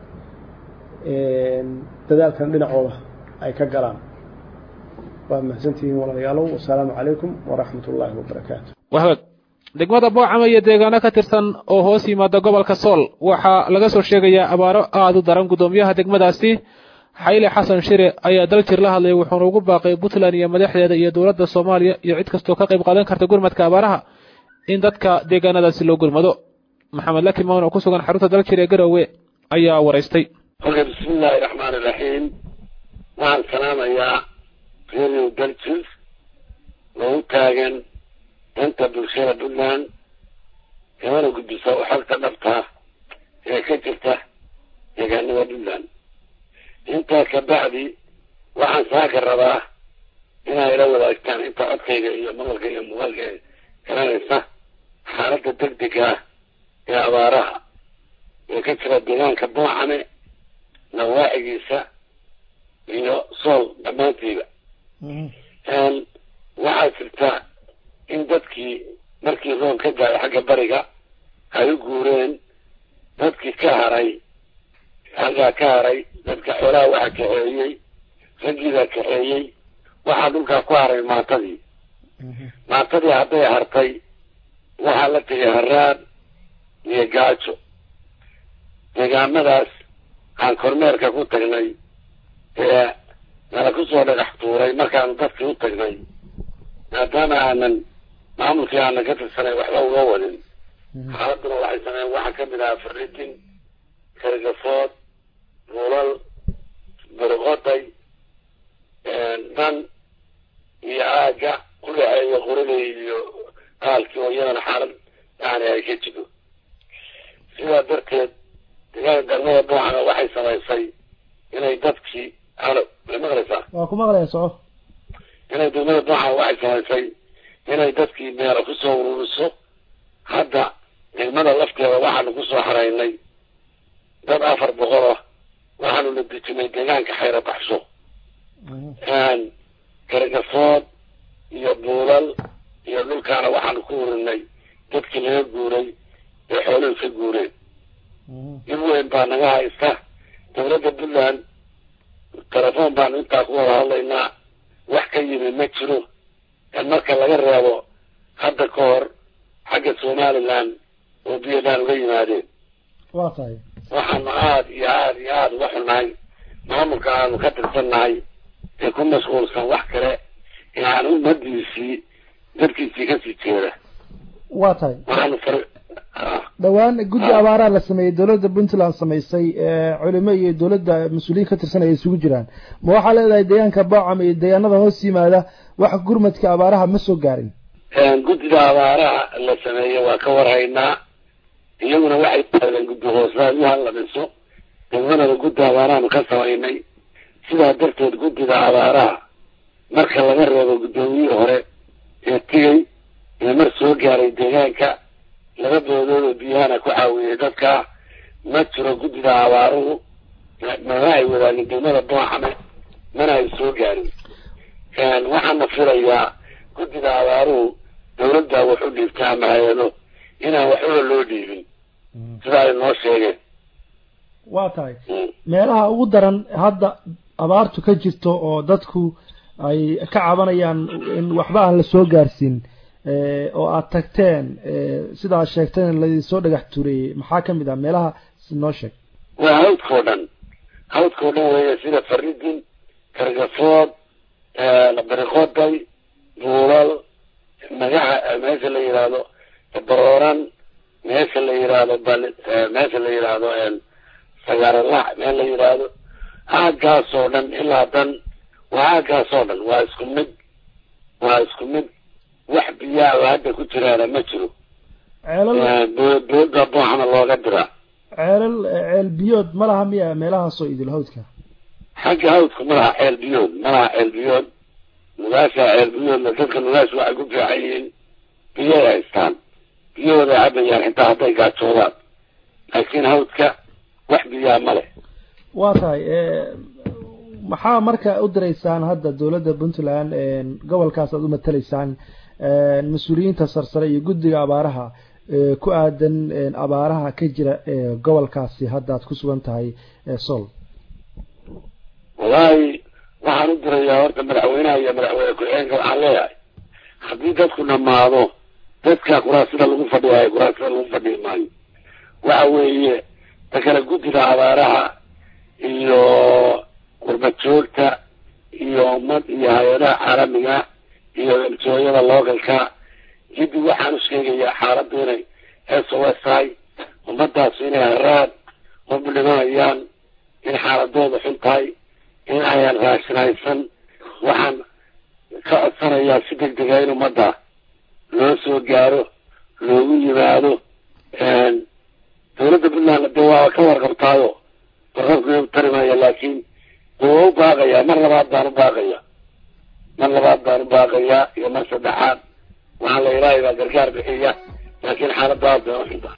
dadaalkan dhinacooda ay ka galaan waa mahadsantihiin walaalayaalow wasalaamu calaykum waraxmat ullaahi wabarakaatu wahag degmada boocama iyo deegaano ka tirsan oo hoos yimaada gobolka sool waxaa laga soo sheegayaa abaaro aada u daran guddoomiyaha degmadaasi xayle xasan shire ayaa daljir la hadlayay wuxuuna ugu baaqay puntland iyo madaxdeeda iyo dowladda soomaaliya iyo cid kastoo ka qayb qaadan karta gurmadka abaaraha in dadka deegaanadaasi loo gurmado maxamed laki mawn oo ku sugan xarunta daljir ee garowe ayaa waraystay oke bismi illaahi raxmaani raxiim waxaan salaamayaa radio daljir loogu taagan danta bulshada puntland kamana gudbisa oo xogta dhabta ee ka jirta deegaanada puntland intaa kabacdi waxaan saaka rabaa inaa ila wadaagtaan inta codkayga iyo maqalka iyo muuqaalka ee garanaysa xaaladda degdega ah ee abaaraha ee ka jira deegaanka boocame nawaacigiisa iyo sool dhammaantiiba waxaa jirta in dadkii markii roon ka gaayo xagga bariga ay u guureen dadkii ka haray halkaa ka haray dadka xoolaha waxa kaxeeyey raggiibaa kaxeeyey waxaa dhulkaa ku haray maatadii maatadii hadday hartay waxaa la tegay haraad iyo gaajo deegaamadaas aan kormeerka ku tagnay ee nala kusoo dhagax tuuray markaanu dadkii u tagnay maadaama aanan maamulkii aanan ka tirsanay waxba uga wadin xaaladuna waxay sameeyeen waxaa kamid ahaa faridin kargafood buulal burqoday dan iyo aaga ku dhaxeeya qorilay iyo aalkii oo iyadana xaalad yani ay ka jiro sidaa darteed deegaanka galmada boocana waxay samaysay inay dadkii alo ma maqlaysaa waa ku maqlaya soco inay degmada boocana waxay samaysay inay dadkii meelo kusoo ururiso hadda degmada lafteeda waxaanu kusoo xaraynay dad afar boqol ah waxaanu la dejinay deegaanka xayra baxsho gargafood iyo buulal iyo dhulkaana waxaanu ku urinay dadkii laga guuray ee xooluhu ka guureen dib weyn baa naga haysta dowladda puntland telefoon baanu intaa ku wada hadlaynaa wax ka yimi ma jiro marka laga reebo hadda ka hor xagga somaliland oo puntland uga yimaadeen waa tahay waxaanu aada iyo aada iyo aada uga xunnahay maamulka aanu ka tirsannahay ee ku mashquulsan wax kale ee aan ummadiisii dadkiisii kasii jeeda waa tahay waxaanu far dhowaan guddi abaaraa la sameeyey dowladda puntland samaysay culimo iyo dowladda mas-uuliyiin ka tirsan ay isugu jiraan ma waxaa leedahay deegaanka boocam iyo deegaanada hoos yimaada wax gurmadka abaaraha ma soo gaarin guddida abaaraha la sameeyey waa ka warhaynaa iyaguna waxay taadeen guddi hooslaayuhan la dhiso degmadana guddi abaarahaanu ka samaynay sidaa darteed guddida abaaraha marka laga reebo guddoomiyihii hore ee tigay ee mar soo gaaray deegaanka laba boodoodo biyahana ku caawiyey dadka ma jiro guddida abaaruhu mana ay wadaagin degmada boocame mana ay soo gaarin waxaana filayaa guddida abaaruhu dawladda wax u dhiibta ama hay-ado inaan waxbaba loo dhiibin sida ay noo sheegeen waa tahay meelaha ugu daran hadda abaartu ka jirto oo dadku ay ka cabanayaan in waxba aan la soo gaarsiin oo aada tagteen sidaa sheegteen ladinsoo dhagax tureeyey maxaa kamid ah meelaha noo sheeg waa hawdkao dhan hawdkao dhan weeye sida faridin kargafood bariqoday buulal magaca meesha la yidhaahdo barooran meesha la yidhaahdo bal meesha la yidhaahdo sagaaralac meel la yidhaahdo aagaasoo dhan ilaa dan waa aagaasoo dhan waa isku mid waa isku mid wax biyaa oo hadda ku jiraana ma jiro dooda booxna looga diraa ceelal ceel biyood ma laha miya meelahaasoo idil hawdka xagga hawdka ma laha ceel biyood ma laha ceel biyood nugaasha ceel biyoodna dadka nugaasha waxay ku fiican yihiin biyay haystaan biyahooday cabayaan xitaa hadday gaajoodaan laakiin hawdka wax biyaa ma leh waa tahay maxaa marka u diraysaan hadda dowladda puntland gobolkaas aad u matalaysaan mas-uuliyiinta sarsare iyo guddiga abaaraha ku aadan abaaraha ka jira gobolkaasi hadda aad ku sugan tahay sol wallaahi waxaan u dirayaa horta madaxweynaha iyo madaxweyne ku-xigeenka waxaan leeyahay haddii dadku dhamaado dadka kuraasida lagu fadhiyayo kuraasida lagu fadhiyi maayo waxa weeye ta kale guddiga abaaraha iyo qurbad joogta iyo ummad iyo hay-adaha caalamiga iyo emtooyada localka jiddi waxaan u sheegayaa xaaladdu inay s o s tahay ummadaasu inay haraad ubdhimanayaan in xaaladooda xun tahay in ayaan raashinaysan waxaan ka codsanayaa si deg dega in ummadda loo soo gaaro loogu yimaado dawladda puntland dee waa ka warqabtaayo warqabka tarimaya laakiin dee waa u baaqayaa mar labaad baan u baaqaya mar labaad baan u baaqayaa iyo mar saddexaad waxaan la ilaahay baa gargaar bixiya laakiin xaaladda aad bay u xunta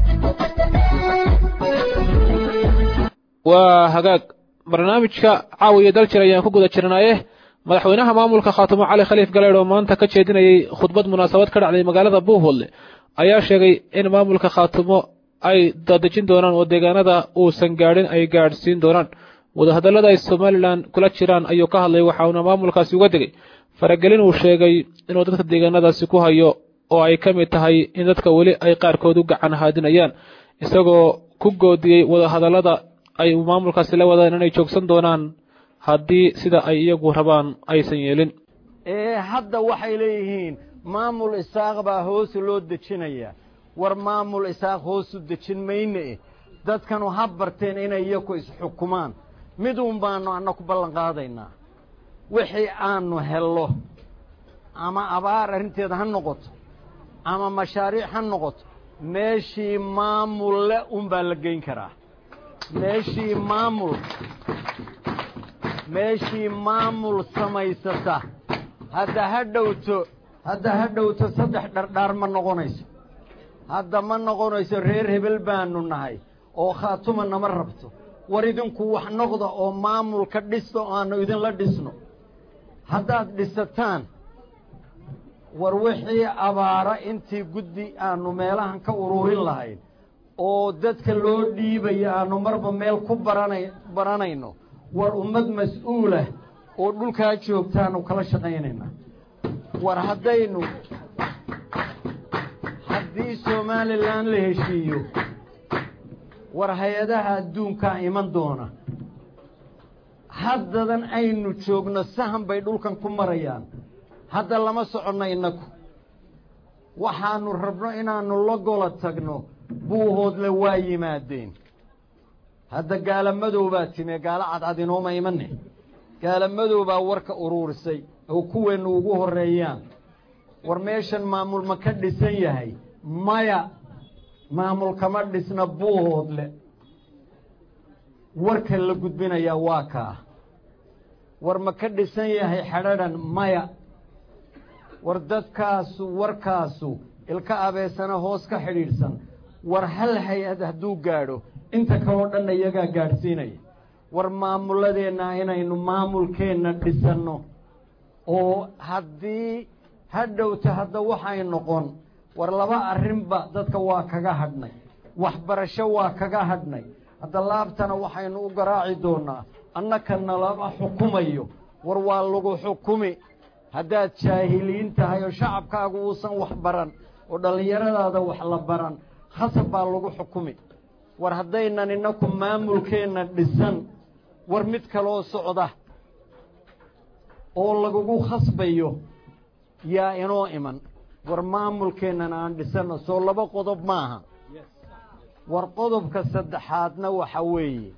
waa hagaag barnaamijka caawiya daljir ayaan ku guda jirnaaye madaxweynaha maamulka khaatumo cali khaliif galeed oo maanta ka jeedinayay khudbad munaasabad ka dhacday magaalada buuhoodle ayaa sheegay in maamulka khaatumo ay dadejin doonaan oo deegaanada uusan gaadhin ay gaadhsiin doonaan wadahadallada ay somalilan kula jiraan ayuu ka hadlay waxauna maamulkaasi uga degay faragelin uu sheegay inuu dadka deegaanadaasi ku hayo oo ay ka mid tahay in dadka weli ay qaarkood u gacan haadinayaan isagoo ku goodiyey wadahadallada ay maamulkaasi la wadaan inay joogsan doonaan haddii sida ay iyagu rabaan aysan yeelin ee hadda waxay leeyihiin maamul isaaq baa hoos loo dejinaya war maamul isaaq hoosu dejin mayne dadkanu ha barteen inay iyaku isxukumaan miduun baanu anna ku ballan qaadaynaa wixii aanu hello ama abaar arrinteeda ha noqoto ama mashaariic ha noqoto meeshii maamulle unbaa la geyn karaa meeshii maamul meeshii maamul samaysata hadda ha dhowto hadda ha dhowto saddex dhardhaar ma noqonayso hadda ma noqonayso reer hebel baanu nahay oo khaatuma nama rabto war idinku wax noqda oo maamulka dhista oo aanu idinla dhisno haddaad dhisataan war wixii abaara intii guddi aanu meelahan ka ururin lahayn oo dadka loo dhiibayo aanu marba meel ku baranay baranayno war ummad mas-uulah oo dhulkaa joogtaanu kala shaqaynaynaa war haddaynu haddii somalilan la heshiiyo war hay-adaha adduunkaa iman doona haddadan aynu joogno sahan bay dhulkan ku marayaan hadda lama soconno innagu waxaanu rabno inaannu la gola tagno buuhoodle waa yimaadeen hadda gaala madow baa time gaalo cadcad inooma imane gaala madow baa warka uruurisay oo kuweennu ugu horreeyaan war meeshan maamul ma ka dhisan yahay maya maamul kama dhisna buuhoodle warka la gudbinayaa waa kaa war ma ka dhisan yahay xadhadhan maya war dadkaasu warkaasu ilka abeesana hoos ka xidhiidhsan war hal hay-ad hadduu gaadho inta kaloo dhanna iyagaa gaadhsiinaya war maamuladeenna inaynu maamulkeenna dhisanno oo haddii ha dhowta hadda waxay noqon war laba arrinba dadka waa kaga hadhnay waxbarasho waa kaga hadhnay hadda laabtana waxaynu u garaaci doonaa annakana lama xukumayo war waa lagu xukumi haddaad jaahiliin tahay oo shacabkaagu uusan wax baran oo dhallinyaradaada wax la baran khasab baa lagu xukumi war haddaynan innaku maamulkeenna dhisan war mid kaloo socda oo lagugu khasbayo yaa inoo iman war maamulkeennan aan dhisanno soo laba qodob maaha war qodobka saddexaadna waxa weeye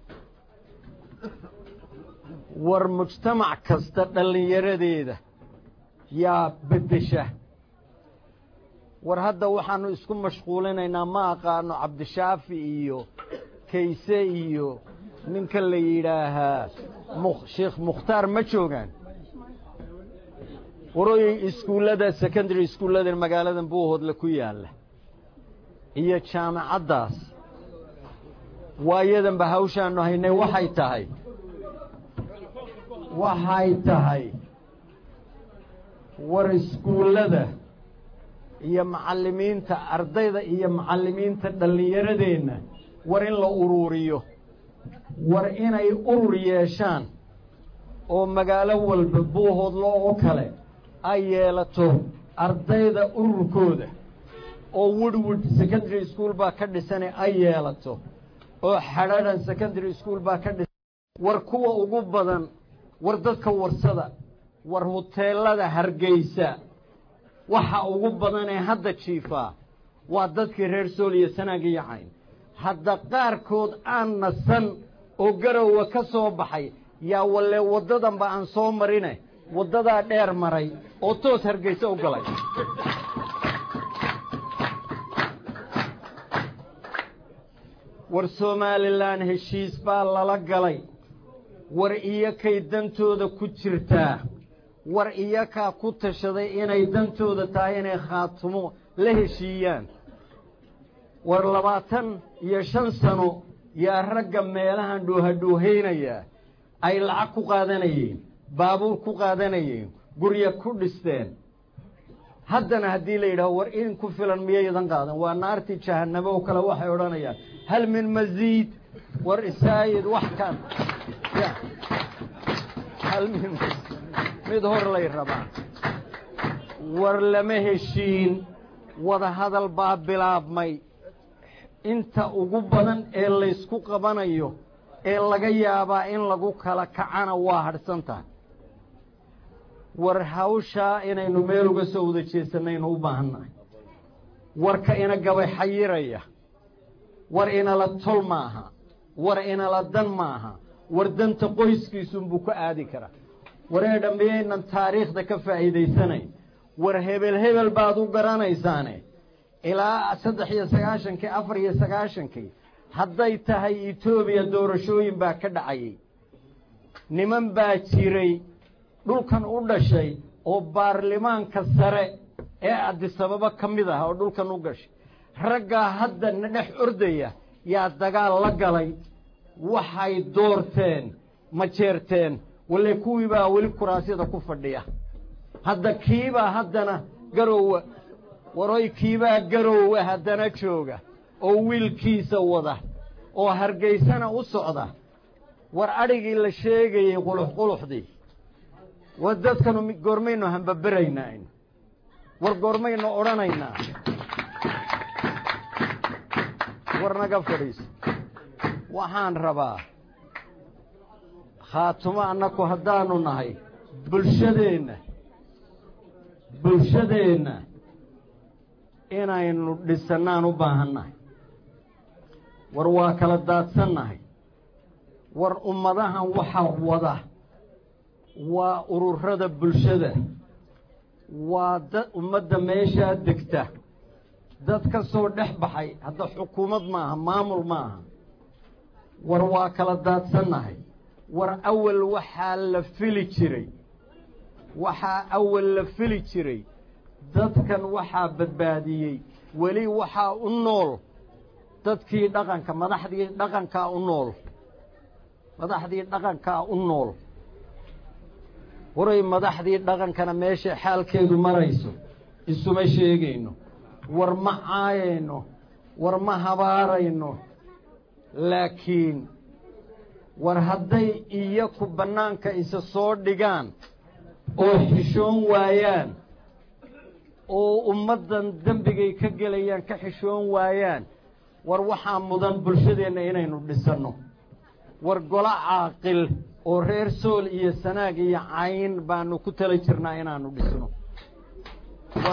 war mujtamac kasta dhallinyaradeeda yaa beddesha war hadda waxaannu isku mashquulinaynaa ma aqaano cabdishaafi iyo kayse iyo ninka la yidhaahaa sheekh mukhtaar ma joogaan warooyey iskuullada secondary iskuullada magaaladan buuhoodle ku yaalla iyo jaamacaddaas waayadanba hawshaannu haynay waxay tahay waxay tahay war iskuullada iyo macallimiinta ardayda iyo macallimiinta dhallinyaradeenna war in la uruuriyo war inay urur yeeshaan oo magaalo walba buuhoodlo oo kale ay yeelato ardayda ururkooda oo woodwood secondary school baa ka dhisane ay yeelato oo xadhaadhan secondary school baa ka dhisan war kuwa ugu badan war dadka warsada war huteelada hargeysa waxa ugu badan ee hadda jiifaa waa dadkii reer sool iyo sanaag iyo cayn hadda qaarkood aan nasan oo garowa ka soo baxay yaa walle waddadanba aan soo marine waddadaa dheer maray oo toos hargeysa u galay war somalilan heshiis baa lala galay war iyakay dantooda ku jirtaa war iyakaa ku tashaday inay dantooda tahay inay khaatumo la heshiiyaan war labaatan iyo shan sano yaa ragga meelahan dhoohadhoohaynayaa ay lacag ku qaadanayeen baabuur ku qaadanayeen gurya ku dhisteen haddana haddii la yidhaho war in ku filan miyaydan qaadan waa naartii jahannamo oo kale waxay odhanayaan hal min masiid war isaayid wax kan hal min mid hor lay rabaa war lama heshiin wada hadal baa bilaabmay inta ugu badan ee laysku qabanayo ee laga yaabaa in lagu kala kacana waa hadhsan tahay war hawshaa inaynu meel uga soo wada jeesanaynu u baahannahay warka ina gabay xayiraya war inala tol maaha war inala dan maaha war danta qoyskiisunbuu ka aadi karaa wareedha miyaynan taariikhda ka faa'iidaysanayn war hebel hebel baad u garanaysaane ilaa saddex iyo sagaashankii afar iyo sagaashankii hadday tahay etoobiya doorashooyin baa ka dhacayay niman baa jiray dhulkan u dhashay oo baarlamaanka sare ee adisababa ka mid ah oo dhulkan u gashay raggaa hadda na dhex ordaya yaa dagaal la galay waxay doorteen ma jeerteen walle kuwii baa weli kuraasyada ku fadhiya hadda kiibaa haddana garowa waroy kiibaa garowa haddana jooga oo wiilkiisa wada oo hargeysana u socda war adhigii la sheegayey quluxquluxdii war dadkanu goormaynu hambaberaynaa war goormaynu odhanaynaa war naga fadhiiso waxaan rabaa khaatumo annaku haddaanu nahay bulshadeenna bulshadeenna inaynu dhisannaan u baahannahay war waa kala daadsannahay war ummadahan waxa wada waa ururada bulshada waa dad ummadda meeshaa degta dad ka soo dhex baxay hadda xukuumad maaha maamul maaha war waa kala daadsannahay war awal waxaa la fili jiray waxaa awal la fili jiray dadkan waxaa badbaadiyey weli waxaa u nool dadkii dhaqanka madaxdii dhaqankaa u nool madaxdii dhaqankaa u nool waray madaxdii dhaqankana meesha xaalkeedu marayso isuma sheegayno war ma caayayno war ma habaarayno laakiin war hadday iyaku bannaanka isa soo dhigaan oo xishoon waayaan oo ummaddan dembigay ka gelayaan ka xishoon waayaan war waxaa mudan bulshadeenna inaynu dhisanno war golo caaqil oo reer sool iyo sanaag iyo cayn baanu ku tala jirnaa inaanu dhisno war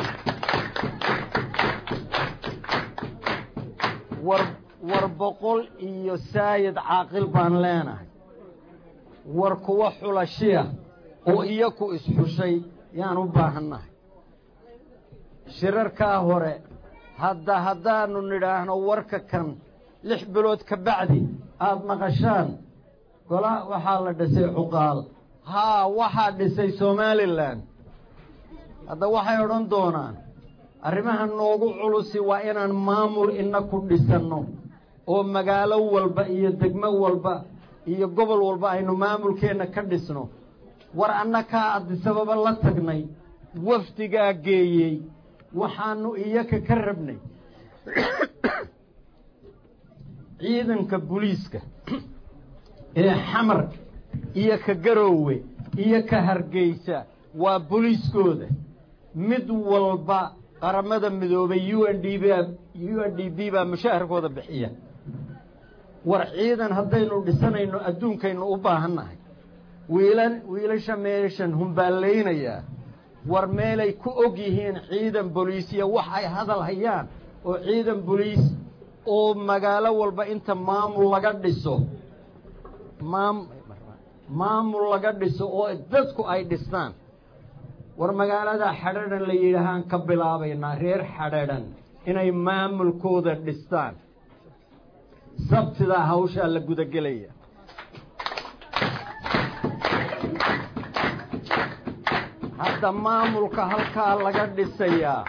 war war boqol iyo saayid caaqil baan leenahay war kuwa xulashiya oo iyaku isxushay yaan u baahannahay shirarkaa hore hadda haddaanu nidhaahno warka kan lix bilood ka bacdi aada maqashaan gola waxaa la dhisay cuqaal haa waxaa dhisay somalilan hadda waxay odhan doonaan arrimaha noogu culusi waa inaan maamul ina ku dhisanno oo magaalo walba iyo degmo walba iyo gobol walba aynu maamulkeenna ka dhisno war annakaa adisababa la tagnay wafdigaa geeyey waxaanu iyaka ka rabnay ciidanka buliiska ee xamar iyo ka garoowe iyo ka hargeysa waa buliiskooda mid walba qaramada midoobay u n d b u n d b baa mushaharkooda bixiya war ciidan haddaynu dhisanayno adduunkaynu u baahannahay wiilan wiilasha meeshan humbaallaynayaa war meelay ku og yihiin ciidan boliisiya wax ay hadal hayaan oo ciidan boliis oo magaalo walba inta maamul laga dhiso maam maamul laga dhiso oo dadku ay dhistaan war magaalada xadhadhan la yidhaahaan ka bilaabaynaa reer xadhadhan inay maamulkooda dhistaan sabtidaa hawshaa la gudagelaya hadda maamulka halkaa laga dhisayaa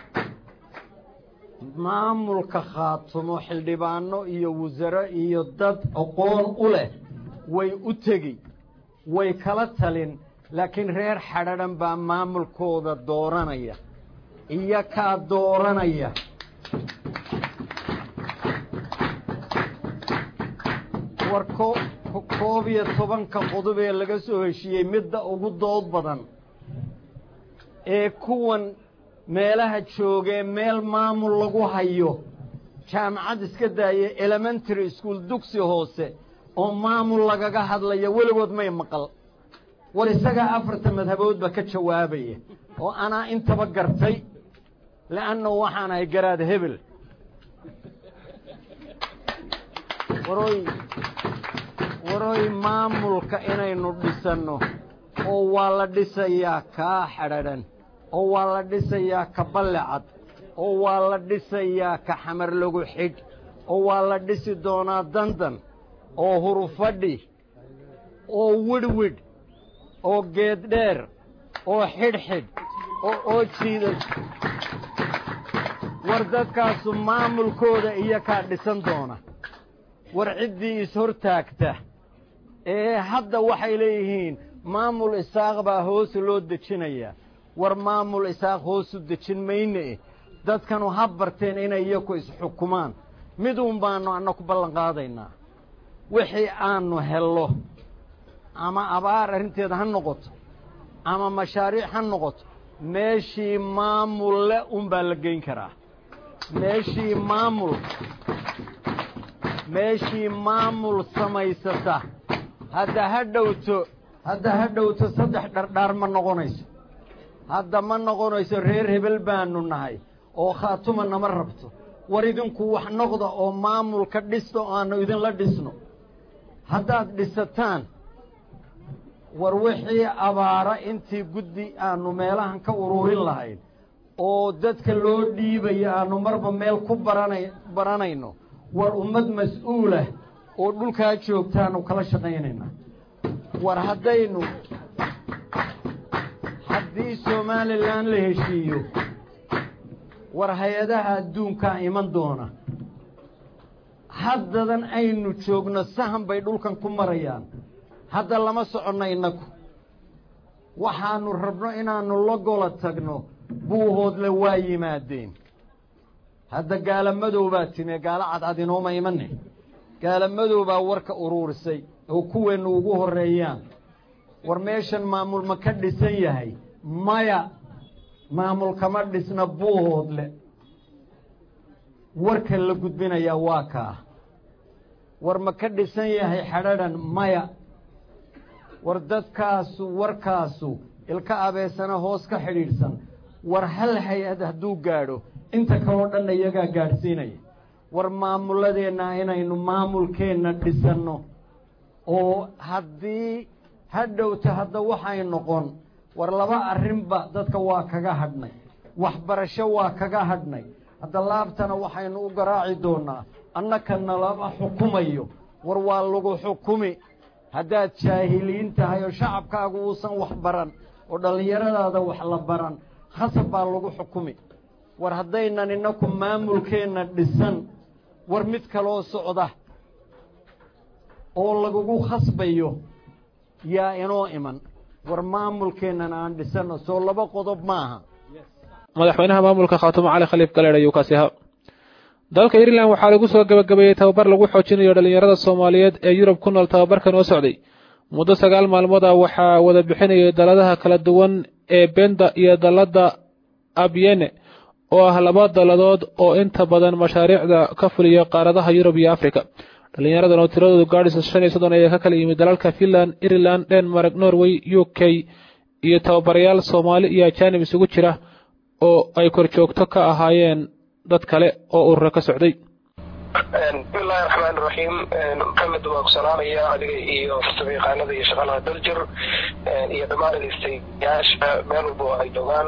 maamulka khaatumo xildhibaano iyo wasaro iyo dad aqoon u leh way u tegi way kala talin laakiin reer xadhadhan baa maamulkooda dooranaya iyo kaa dooranaya war koob iyo tobanka qodob ee laga soo heshiiyey midda ugu dood badan ee kuwan meelaha joogee meel maamul lagu hayo jaamacad iska daaya elementary school dugsi hoose oo maamul lagaga hadlaya weligood may maqal war isagaa afarta madhaboodba ka jawaabaya oo anaa intaba gartay le'annahu waxaan ahay garaad hebel waroy waroy maamulka inaynu dhisanno oo waa la dhisayaa kaa xadhadhan oo waa la dhisayaa ka ballecad oo waa la dhisayaa ka xamar lagu xidh oo waa la dhisi doonaa dandan oo hurufadhi oo widhwidh oo geeddheer oo xidhxidh oo oo jiidan war dadkaasu maamulkooda iyo kaa dhisan doona war ciddii is-hortaagta ee hadda waxay leeyihiin maamul isaaq baa hoos loo dejinayaa war maamul isaaq hoosu dejin mayne dadkanu ha barteen inay iyaku isxukumaan miduun baannu anna ku ballan qaadaynaa wixii aannu hello ama abaar arrinteeda ha noqoto ama mashaariic ha noqoto meeshii maamul le unbaa la geyn karaa meeshii maamul meeshii maamul samaysata hadda ha dhowto hadda ha dhowto saddex dhardhaar ma noqonayso hadda ma noqonayso reer hebel baanu nahay oo khaatuma nama rabto war idinku wax noqda oo maamulka dhista oo aannu idinla dhisno haddaad dhisataan war wixii abaara intii guddi aannu meelahan ka ururin lahayn oo dadka loo dhiibayo aannu marba meel ku barana baranayno war ummad mas-uulah oo dhulkaa joogtaannu kala shaqaynaynaa war haddaynu haddii somalilan la heshiiyo war hay-adaha adduunkaa iman doona haddadan aynu joogno sahan bay dhulkan ku marayaan hadda lama soconno innagu waxaannu rabno inaannu la gola tagno buuhoodle waa yimaadeen hadda gaala madow baa timi gaalo cadcad inooma imane gaala madow baa warka uruurisay oo kuweennu ugu horreeyaan war meeshan maamul ma ka dhisan yahay maya maamul kama dhisna buuhoodle warka la gudbinayaa waa kaa war ma ka dhisan yahay xadhaadhan maya war dadkaasu warkaasu ilka abeesana hoos ka xidhiidhsan war hal hay-ad hadduu gaadho inta kaloo dhanna iyagaa gaadhsiinaya war maamuladeenna inaynu maamulkeenna dhisanno oo haddii hadhowta hadda waxay noqon war laba arrinba dadka waa kaga hadhnay waxbarasho waa kaga hadhnay hadda laabtana waxaynu u garaaci doonaa annakana lama xukumayo war waa lagu xukumi haddaad jaahiliin tahay oo shacabkaagu uusan wax baran oo dhallinyaradaada wax la baran khasab baa lagu xukumi war haddaynan innaku maamulkeenna dhisan war mid kaloo socda oo lagugu khasbayo yaa inoo iman war maamulkeennana aan dhisanno soo laba qodob maaha madaxweynaha maamulka khaatumo cali khaliif galeedh ayuu kaasi ahaa dalka ireland waxaa lagu soo gebagabeeyey tababar lagu xoojinayo dhallinyarada soomaaliyeed ee yurub ku nool tababarkan oo socday muddo sagaal maalmood ah waxaa wada bixinayay daladaha kala duwan ee benda iyo dalladda abyene oo ah laba dalladood oo inta badan mashaariicda ka fuliya qaaradaha yurub iyo afrika dhallinyaradan oo tiradoodu gaadhaysa shan iyo soddon ayaa ka kala yimid dalalka finland ireland denmark norway u k iyo tababarayaal soomaali iyo ajaanib isugu jira oo ay korjoogto ka ahaayeen dad kale oo urura ka socday bismillahi raxmaan raxiim maxamed waa ku salaamaya adiga iyo farsamayaqaanada iyo shaqalaha daljir iyo dhammaan dhegeystayaasha meel walba oo ay joogaan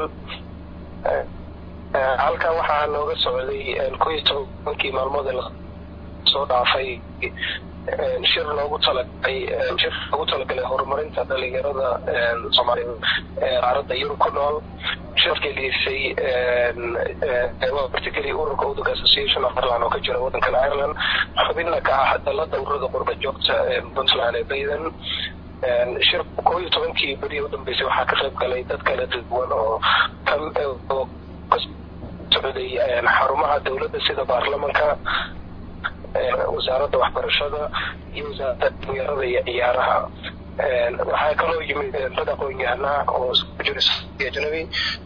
halkan waxaa nooga socday ko iyo tobankii maalmood ee lasoo dhaafay shir loogu talagalay shir loogu talagalay horumarinta dhalinyarada soomaaliyeed ee qaaradda yurub ku nool shirkii dhiisay waa particularly ururka udug association of ireland oo ka jira waddankan ireland xubinna ka ah dalada ururada qurba joogta puntland ee bayden shir koo iyo tobankii beri u dambeysay waxaa ka qayb galay dad kala duwan oo oo ka socday xarumaha dowladda sida baarlamanka wasaaradda waxbarashada iyo wasaaradda dhalinyarada iyo ciyaaraha waxaa kaloo yimid dad aqoon-yahana oo isku jira ajnabi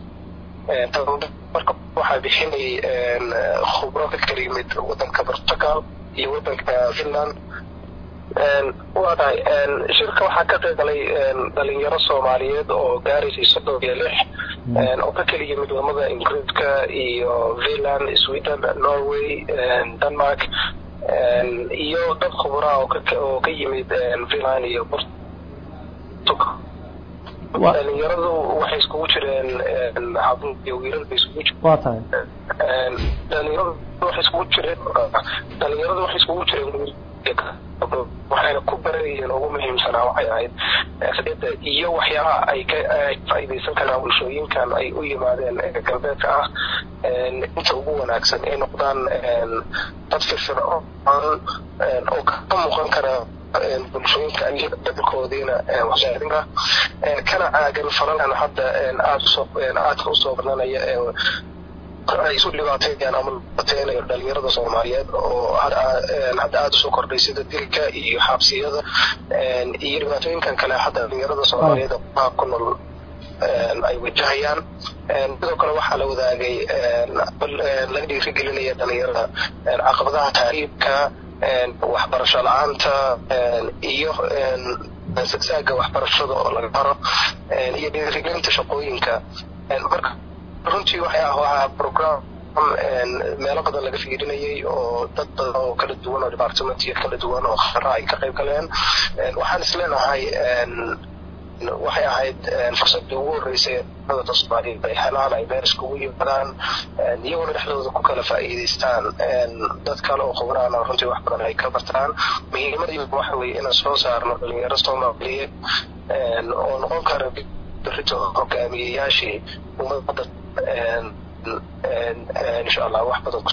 marka waxaa bixinayay khubro ka kala yimid waddanka portugal iyo waddanka finland waa tahay shirka waxaa ka qayb galay dhalinyaro soomaaliyeed oo gaaraysay soddon iyo lix oo ka kala yimid wadamada ingiriiska iyo finland sweden norway denmark iyo dad khubraa oo oo ka yimid finland iyo portugal dhalinyaradu waxay iskugu jireen hablo iyo wiilal bay iskugu jireen waa tahay dhalinyaradu waxay iskugu jireen dhalinyaradu waxay iskugu jireen waxayna ku baranayeen ugu muhiimsanaa waxay ahayd siyada iyo waxyaabaha ay ka faa'iidaysan karaan bulshooyinkan ay u yimaadeen galbeedka ah inta ugu wanaagsan ay noqdaan dad firfircoon oo ka muuqan kara bulshooyinka dadkoodiina waxsaarinka kana caagan falalkan hadda aad usoo aadka usoo badanaya ay isu dhibaateeyaan ama dhibaateynayo dhalinyarada soomaaliyeed oo hadda aada usoo kordhay sida dilka iyo xabsiyada iyo dhibaatooyinkan kale hadda dhalinyarada soomaaliyeed oo ku nool ay wajahayaan sidoo kale waxaa la wadaagay laga dhiirigelinaya dhalinyarada caqabadaha taariibka waxbarasho la-aanta iyo sagsaaga waxbarashada oo laga baro iyo dhiirigelinta shaqooyinka marka runtii waxay ah waa program meelo badan laga fiirinayay oo dad badan oo kala duwan oo departmentiya kala duwan oo khara ay ka qayb galeen waxaan isleenahay waxay ahayd fursadii ugu horeysay dadka soomaaliyeed ay helaan ay meel iskugu yimaadaan iyaguna dhexdooda ku kala faa'iidaystaan dad kale oo khubraana runtii wax badan ay ka bartaan muhiimadii waxa weeye inaan soo saarno dhalinyaro soomaaliyeed oo noqon kara berito hogaamiyeyaashii ummadda insha allah wax badan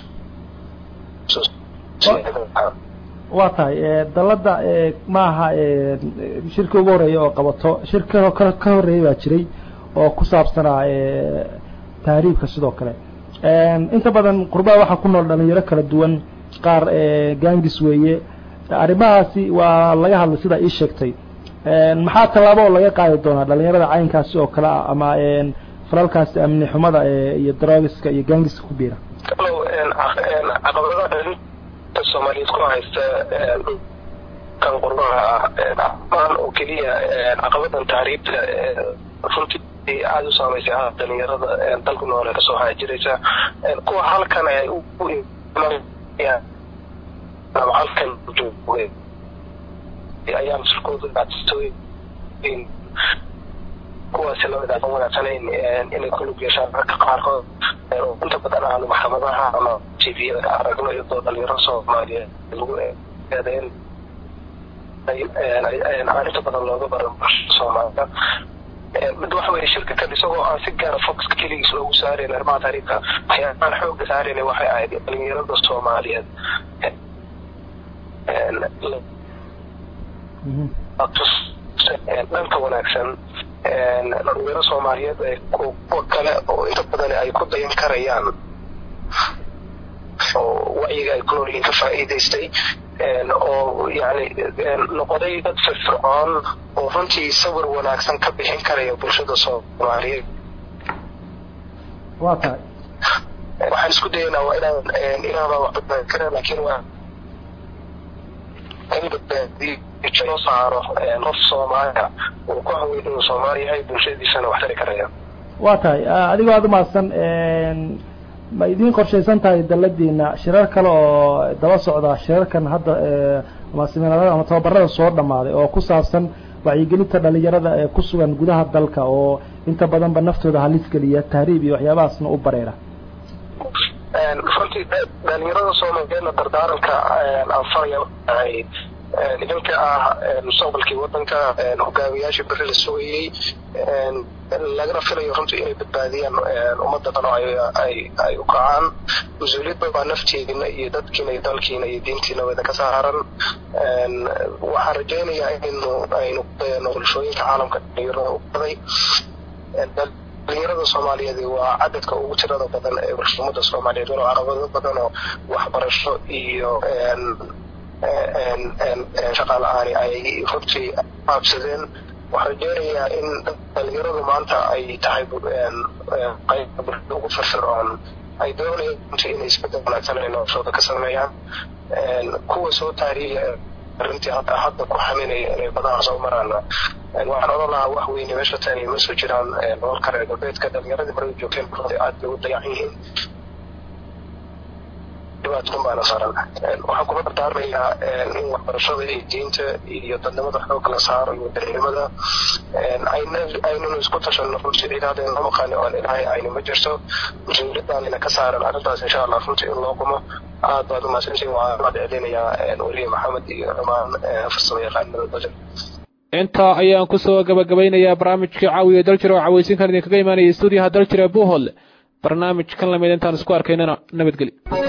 waa tahay dalada maaha shirka ugu horeeya oo qabato shirka ka horeeya baa jiray oo ku saabsanaa tahriibka sidoo kale inta badan qurbaha waxaa ku nool dhalinyaro kala duwan qaar gangis weeye arrimahaasi waa laga hadlay sidaa ii sheegtay maxaa tallaabo oo laga qaadi doonaa dhalinyarada caynkaasi oo kale ah ama falalkaasi amni xumada iyo drogiska iyo gangiska ku biira kalow caqabadaha dhalinta soomaaliyeed ku haysta kan qurbaha ah maan oo keliya caqabadan taariibta runtii aada u saamaysay ah dhalinyarada dalku noole kasoo haajiraysa kuwa halkan ay u imanayaan ama halkan joogay ayaa masulkooda dhibaatooyin kuwaasi lamid aan wanaagsanayn inay ku lug yeeshaan ragga qaarkood inta badan aanu maxkamadaha ama tviyada ka aragno iyadoo dhalinyaro soomaaliyeed lagu eedeyn arrinta badan looga baran bulshada soomaalida mid waxa weeye shirka kan isagoo aan si gaara focuska keligiis loogu saarayn arrimaha taariifka waxyaabahan xoogga saarayna waxay ahayd dhalinyarada soomaaliyeed dhanka wanaagsan dhalinyaro soomaaliyeed kuwa kale oo inta badan ay ku dayan karayaan oo wacyiga ay ku nool yihiin ka faa'iidaystay oo yani noqday dad firfircoon oo runtii sawir wanaagsan ka bixin karaya bulshada soomaaliyeed waa tahay waxaan isku dayaynaa waa inaan inaaba wax badbaadi kara laakiin waa in badbaadiyo loo saaro qof soomaaliya uu ku haweyn inuu soomaali yahay bulshadiisana wax tari karaya waa tahay adigoo aada umahadsan ma idiin qorshaysan tahay daladiina shirar kale oo daba socda shirarkan hadda ama seminaarada ama tababarada soo dhamaaday oo ku saabsan wacyigelinta dhalinyarada ee ku sugan gudaha dalka oo inta badanba naftooda halis geliya tahriib iyo waxyaabahaasna u bareera runtii dhalinyarada soomaaliyeedna dardaaranka aan faraya ahay idinka ah mustaqbalkii wadanka hogaamiyaashii beri la sugayey lagana filayo runtii inay badbaadiyaan ummadda dhan oo ay u kacaan mas-uuliyadba baa nafteedina iyo dadkiina iyo dalkiina iyo diintiina wada ka saaran waxaan rajaynayaa inaynu aynu kudayano bulshooyinka caalamka dhalinyarada u baday dhalinyarada soomaaliyeed waa cadadka ugu tirada badan ee ummadda soomaaliyeed walo caqabado badan oo waxbarasho iyo shaqa la-aani ay runtii qaabsadeen waxaan rajeynayaa in dhalinyaradu maanta ay tahay qayb bulshada ugu firfircoon ay doonayaan runtii inay isbedel wanaagsan ay noloshooda ka sameeyaan kuwa soo taariiya arrintii hadda hadda ku xaminaya inay badaha soo maraan waxaan odhan lahaa wax weyne meesha tani ma soo jiraan nololka reer galbeedka dhalinyaradii marada joogteen runtii aad bay u dayacan yihiin dhibaatkan baana saaran waxaan kuma dardaarmayaa in waxbarashada iyo diinta iyo dadnimada xoog la saaro iyo dareemada aynanu isku tashano runtii cidaadeen lama qaani oon ilahay aynu ma jirto mas-uuliyadaanina ka saaran arrintaas insha allah runtii in loo qumo aad baad umahadsantiin waxaan mahad celinayaa weliye maxamed iyo dhamaan farsamo yaqaanada badan intaa ayaan kusoo gabagabaynayaa barnaamijkii caawiya daljir oo cawaysinkan idinkaga imaanaya stuudiyaha daljir ee buuhol barnaamij kan lamid intaan isku arkaynana nabadgeli